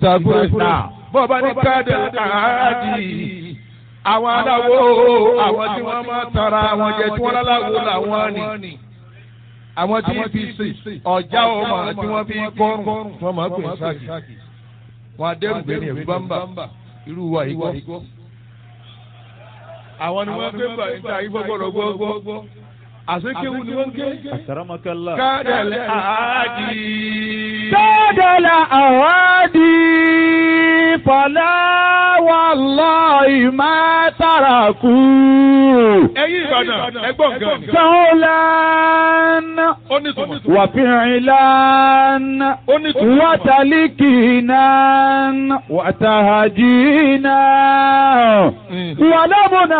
ìsàkúrẹ́sà bọ́ọ̀bá ní káàdì àádì àwọn aláwo àwọn tí wọ́n máa tara àwọn jẹ tí wọ́n láláwo làwọn ni àwọn tí fi sè ọjà ọmọ tí wọ́n fi kọrùn wọ́n máa gbé sáàkì wọn adẹ́rù bẹ́ẹ̀ ni bámbà irú wa yìí gbọ́. àwọn ni wọ́n gbé bàyìí tí àyíkọ́ gbọ́dọ̀ gbọ́ àsekéwu ni wọ́n gé. Àkàràmọ́kálá. kádàlẹ́ àádì. Kádàlà àwádì fọlá wallahi má tàràkù. ẹ̀yin Ìbàdàn ẹgbọ́n gan. Sọ́ọ́lán ó ní tùmọ̀. wàfíìlán ó ní tùmọ̀. wàtàlíkìnán wàtàhàjìnán wàlámùnà.